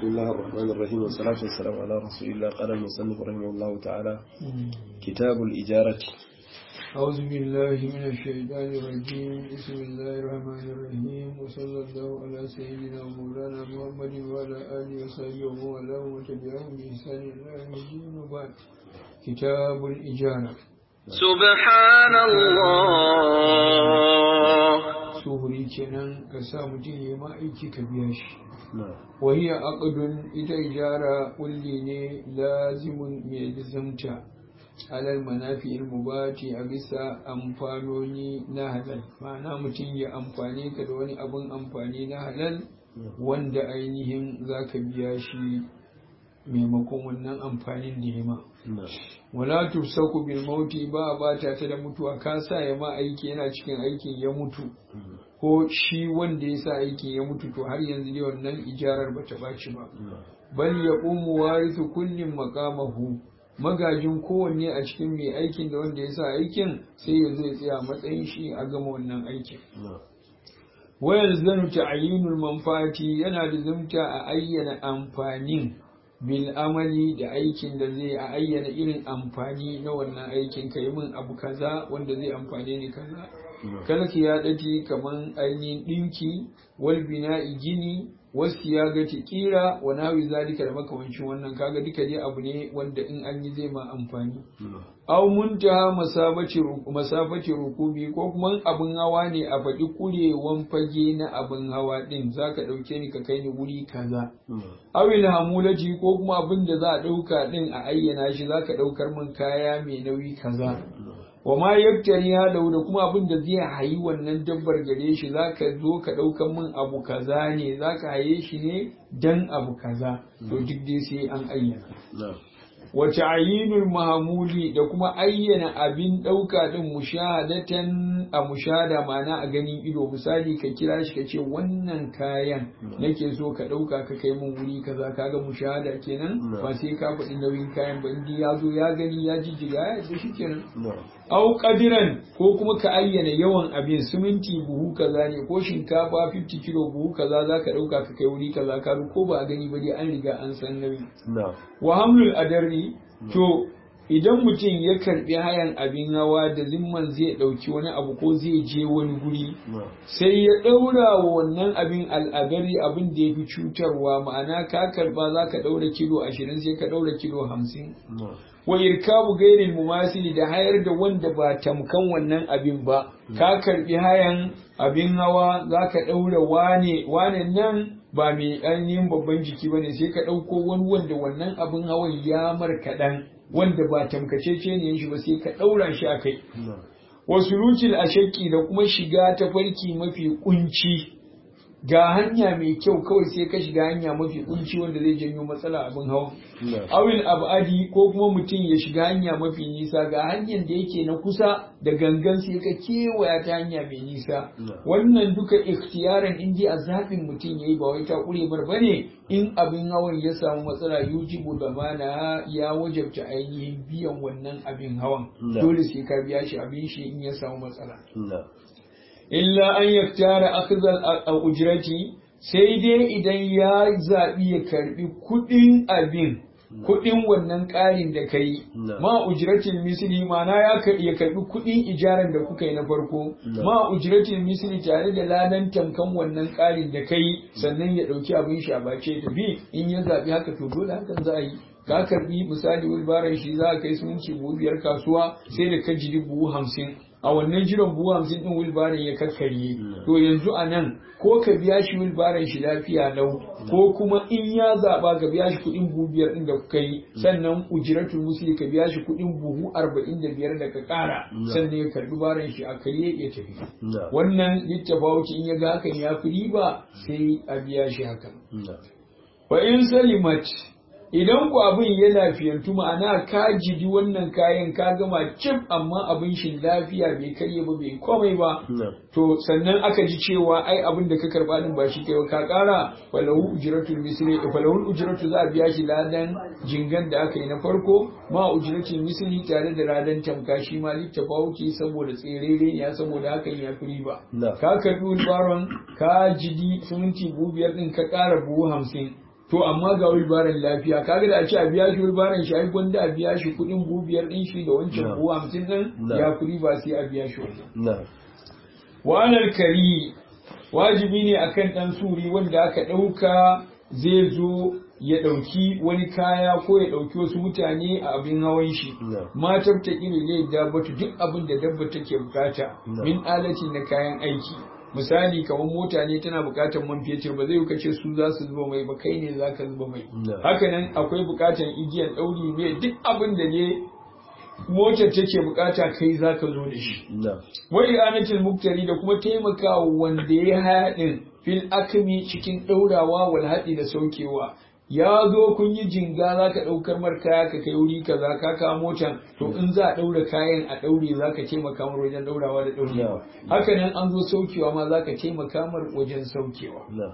بسم الله الرحمن الرحيم والصلاة والسلام على رسول الله قال المصنف رحمه الله تعالى كتاب الإجارة أعوذ بالله من الشيطان الرجيم بسم الله الرحمن الرحيم وصلى الله على سيدنا ومولانا محمد وعلى آله وصحبه ومن والاه وتبعهم بإحسان إلى يوم الدين وبعد كتاب الإجارة سبحان الله suhuri kenan ka sa mutum ya ma aiki ka biya shi نعم وهي عقد ita ijara kulli ne lazimun mai lizamta alal manafi mubati a bisa amfanoni na halal ma'ana mutum ya amfani ka da wani abun amfani na halal wanda ainihin za ka biya shi maimakon wannan amfanin da ya ma نعم wala tufsaku bil mauti ba a bata ta da mutuwa ka sa ya ma aiki yana cikin aikin ya mutu ko shi wanda ya sa aikin ya mutu to har yanzu dai wannan ijarar bata baci ba bal ya ƙumu warisu kullum makamahu magajin kowanne a cikin mai aikin da wanda ya sa aikin sai ya zo ya tsaya a matsayin shi a gama wannan aikin نعم wayar zanu ta'ayinul manfati yana da zumta a ayyana amfanin bil amali da aikin da zai a ayyana irin amfani na wannan aikin kai min abu kaza wanda zai amfane ni kaza kala ya dati kaman ainihin dinki wal bina'i gini wasu ya gati kira wa nawi zalika da makamancin wannan kaga duka dai abu ne wanda in an yi zai ma amfani نعم aw muntaha masabati ru- masafati rukubi ko kuma abin hawa ne a faɗi kurewan fage na abin hawa ɗin zaka ɗauke ni ka kai ni wuri kaza نعم awil hamulaji ko kuma abin da za a ɗauka ɗin a ayyana shi zaka ɗaukar min kaya mai nauyi kaza wa ma yaktari da da kuma abin da zai hayi wannan dabbar gare shi zaka zo ka ɗaukar min abu kaza ne zaka haye shi ne dan abu kaza to duk dai sai an ayyana نعم wa ta'yinul mahmuli da kuma ayyana abin ɗauka ɗin mushahadatan a mushahada ma'ana a ganin ido misali ka kira shi ka ce wannan kayan nake so ka ɗauka ka kai mun wuri kaza kaga mushahada kenan ba sai ka faɗi nauyin kayan ba indi ya zo ya gani ya jijjiga ya yarda shi kenan نعم au kadiran ko kuma ka ayyana yawan abin siminti buhu kaza ne ko shinkafa 50 kilo buhu kaza za ka ɗauka ka kai wuri kaza ka ko ba a gani ba dai an riga an san nauyi نعم wa hamlul adarri to idan mutum ya karbi hayan abin hawa da zimman zai dauki wani abu ko zai je wani guri نعم sai ya daura wa wannan abin al'adari abin da ya fi cutarwa ma'ana ka karba za ka daura kilo ashirin sai ka daura kilo hamsin نعم wa irkabu gairil mumasili da hayar da wanda ba tamkan wannan abin ba ka karbi hayan abin hawa za ka daura wane wane nan ba mai ainihin babban jiki ba ne sai ka ɗauko wani wanda wannan abin hawan ya mar kaɗan wanda ba tamkace ne shi ba sai ka ɗaura shi a kai نعم wasu rukil a shakki da kuma shiga ta farki mafi kunci ga hanya mai kyau kawai sai ka shiga hanya mafi kunci wanda zai janyo matsala abin hawan نعم awil abadi ko kuma mutum ya shiga hanya mafi nisa ga hanyar da yake na kusa da gangan sai ka kewaya ta hanya mai nisa No. wannan duka ikhtiyaran in ji a zaɓin mutum ya yi ba wai ta ƙure mar bane in abin hawan ya samu matsala yujibu da mana ya wajabta ainihin biyan wannan abin hawan No. dole sai ka biya shi abin shi in ya samu matsala نعم illa an yaktara akhdhal a ujrati sai dai idan ya zaɓi ya karbi kuɗin abin kuɗin wannan ƙarin da ka yi No. ma ujratin misli mana ya ka- ya karbi kuɗin ijaran da kuka yi na farko No. ma ujratin misli tare da ladan tamkan wannan ƙarin da ka yi sannan ya ɗauki abin shi a bace ya tafi in ya zaɓi haka to dole hakan za a yi ka karbi misali wilbaran shi za a kai sumunci buhu biyar kasuwa sai da ka jiri buhu hamsin a wannan jiran buhu hamsin din wilbaran ya kakkarye to yanzu a nan ko ka biya shi wilbaran shi lafiya lau ko kuma in ya zaɓa ka biya shi kuɗin buhu biyar ɗin da kuka yi sannan ujiratul musli ka biya shi kuɗin buhu arba'in da biyar da ka ƙara sannan ya karbi baran shi a karye ya tafi نعم wannan littafawuci in ya ga hakan ya fi riba sai a biya shi hakan نعم wa in salimat idan ku abin ya lafiyantu ma'ana ka jidi wannan kayan ka gama cif amma abin shi lafiya bai karye ba bai komai ba نعم to sannan aka ji cewa ai abin da ka karba din ba shi kai ba ka kara falahu ujratul misli falahu ujratu za a biya shi ladan jingan da aka yi na farko ma ujratul misli tare da ladan tamka shi ma littafawuki saboda tserere ya saboda hakan ya fi riba Na. ka karbi baron ka jidi suminti buhu biyar din ka kara buhu hamsin to amma ga wilbaran lafiya kaga da a ce a biya shi wilbaran shi ai gwanda a biya shi kuɗin buhu biyar ɗin shi da wancan Na. buhu hamsin ɗin Na. ya kuɗi ba sai a biya shi wannan na'am wa'anar kari wajibi ne akan ɗan suri wanda aka ɗauka zai zo ya ɗauki wani kaya ko ya ɗauki wasu mutane a abin hawan shi No. matar ta ƙiri ne dabbatu duk abin da dabba take bukata No. min alatin na kayan aiki misali kamar mota ne tana bukatar man fetur ba zai yi kace su za su zuba mai ba kai ne za ka zuba mai No. hakanan akwai bukatar igiyar ɗauri ne duk abin da ne motar take bukata kai za ka zo da shi na'am wa i'anatul muktari da kuma taimakawa wanda ya haɗin fil akmi cikin ɗaurawa wal haɗi da saukewa ya zo kun yi jinga za ka ɗaukar mar kaya ka kai wuri kaza ka kawo motan to in za a ɗaura kayan a ɗaure za ka taimaka mar wajen ɗaurawa da ɗaurewa Yeah. haka nan an zo saukewa ma za ka taimaka mar wajen saukewa na'am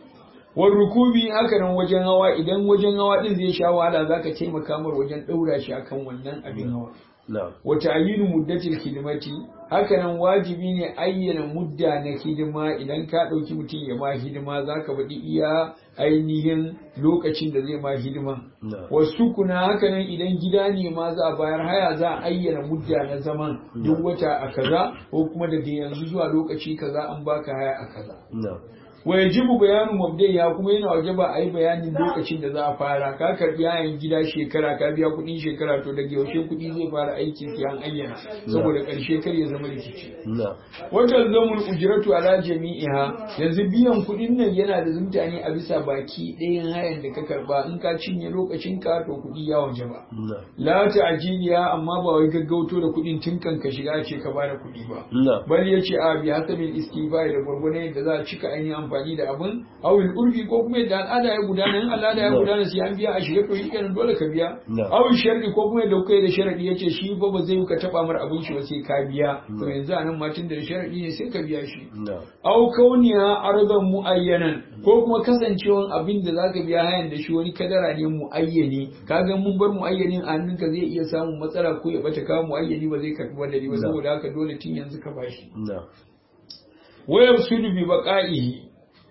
wal rukubi haka nan wajen hawa idan wajen hawa din zai sha wahala za ka taimaka mar wajen ɗaura shi akan wannan abin hawa na'am wa ta'yinu muddatil hidimati hakanan wajibi ne ayyana mudda na hidima idan ka ɗauki mutum ya ma hidima zaka faɗi iya ainihin lokacin da zai ma hidima na'am wasu kuna hakanan idan gida ne ma za a bayar haya za a ayyana mudda na zaman duk wata a kaza ko kuma daga yanzu zuwa lokaci kaza an baka haya a kaza na'am wa yajibu bayanu mabdaiha kuma yana wajaba a yi bayanin lokacin da za a fara ka karbi yayin gida shekara ka biya kuɗin shekara to daga yaushe kuɗi zai fara aiki sai an ayyana saboda ƙarshe kar ya zama rikici na'am wata zamul ujratu ala jami'iha yanzu biyan kuɗin nan yana da zumta ne a bisa baki ɗayan hayan da ka karba in ka cinye lokacin ka to kuɗi ya wajaba na'am la ta'jiliya amma ba wai gaggauto da kuɗin tun kan ka shiga ce ka bada kuɗi ba na'am bal ya ce a bi hasabil istibai da gwargwane yadda za a cika ainihin amfani da abin awil urfi ko kuma yadda al'ada ya gudana in al'ada ya No. gudana sai an biya a shiga to shi kenan dole ka biya No. awil sharri ko kuma yadda kuka yi da sharadi ya ce shi ba ba zai yi ka taba mar abin shi ba sai ka biya to No. yanzu a nan matin da sharadi ne sai ka biya shi na'am au kauniya ardan muayyanan ko kuma kasancewan abin da zaka biya hayan da shi wani kadara ne muayyani kaga mun bar muayyanin a hannunka zai iya samun matsala ko ya bata kawo muayyani ba zai karbi wadari ba No. saboda haka dole tun yanzu ka bashi na'am wayar sudu bi baqa'ihi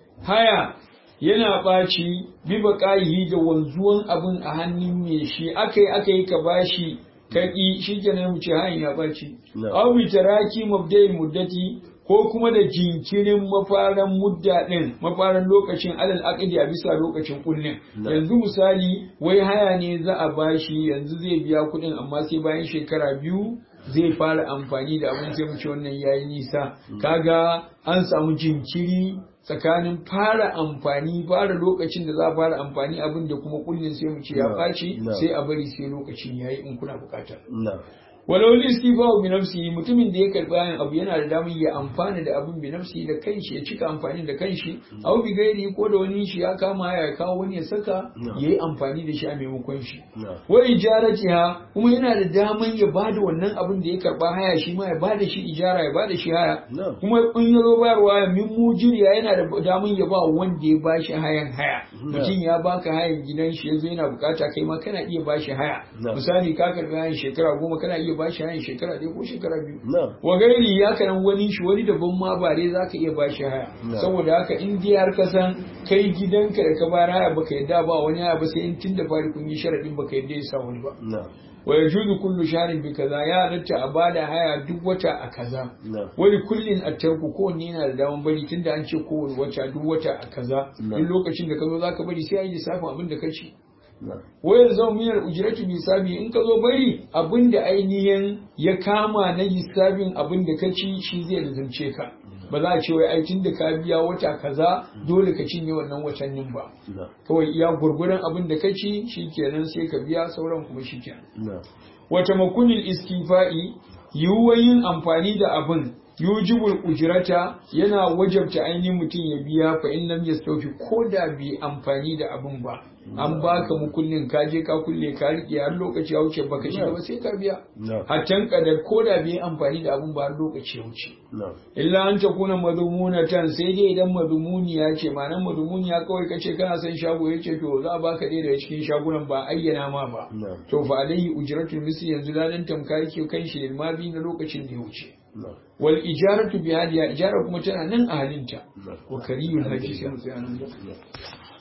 haya yana ɓaci bi baqa'ihi da wanzuwan abin a hannun me shi akai akai ka bashi kaki shikenan mu ce hayan ya ɓaci No. aw bi taraki mabda'i muddati ko kuma da jinkirin mafaran mudda din mafaran lokacin alal aqdi a bisa lokacin kullin No. yanzu misali wai haya ne za a bashi yanzu zai biya kuɗin amma sai bayan shekara biyu zai fara amfani da abin sai mu ce wannan yayi nisa kaga an samu jinkiri tsakanin fara amfani fara lokacin da za a fara amfani abin da kuma kullin sai mu ce ya No, ɓaci no. sai a bari sai lokacin yayi in kuna bukata na'am walau listifahu bi nafsihi mutumin da ya karbi ayan abu yana da damar ya amfana da abin bi nafsihi da kanshi ya cika amfani da kanshi aw bi gairi ko da wani shi ya kama ya kawo wani ya saka No. yayi amfani da shi a maimakon shi na'am wa ijaratiha kuma yana da daman ya bada wannan abin da ya karba haya shi ma ya bada shi ijara ya bada shi haya No. kuma in ya zo bayarwa min mujiriya yana da daman ya ba wanda ya bashi hayan haya No. mutum ya baka hayan gidan shi yazo yana bukata kai ma kana iya bashi haya No. misali ka karbi hayan shekara goma kana iya bashi hayan shekara ɗaya ko shekara biyu na'am wa gairi ya kanan wani shi wani daban ma ba dai zaka iya bashi haya No. saboda haka in dai har ka san kai gidanka da ka bayar haya baka yadda ba wani haya ba sai in tun da fari kun yi sharadin baka yadda ya sa wani ba na'am wa yajuzu kullu shahrin bi kaza ya halatta a bada haya duk wata a kaza na'am wani kullin a tarku kowanne yana da daman bari tunda an ce kowane wata duk wata a kaza No. duk lokacin da ka zo zaka bari sai a yi lissafin abin da ka ci na'am wayar zama miyar ujiratu bisabi in ka zo bari abin da ainihin ya kama na lissafin abin da ka ci shi zai lizance ka ba za a ce wai ai tun da ka biya wata kaza dole ka cinye wannan watannin ba na'am kawai iya gurguran abin da ka ci shi kenan sai ka biya sauran kuma shi kenan na'am wata makunin istifa'i yiwuwar yin amfani da abin yujibul ujrata yana wajabta ainihin mutum ya biya fa in lam yastawfi ko da bai amfani da abin ba an baka mukullin ka je ka kulle ka rike har lokaci ya wuce baka shiga ba sai ka biya na'am hatan kadar ko da bai amfani da abin ba har lokaci ya wuce na'am illa an ta kuna madhumunatan sai dai idan madhumuniya ce ma'anar madhumuniya kawai kace kana son shago yace to za a baka ɗaya daga cikin shagunan ba ayyana ma ba na'am to fa alaihi ujratul misli yanzu ladan tamka yake kan shi ilmabi na lokacin da ya wuce na'am wal ijaratu bi hadiya ijara kuma tana nan a halinta na'am wa kariyul haji sai mu tsaya nan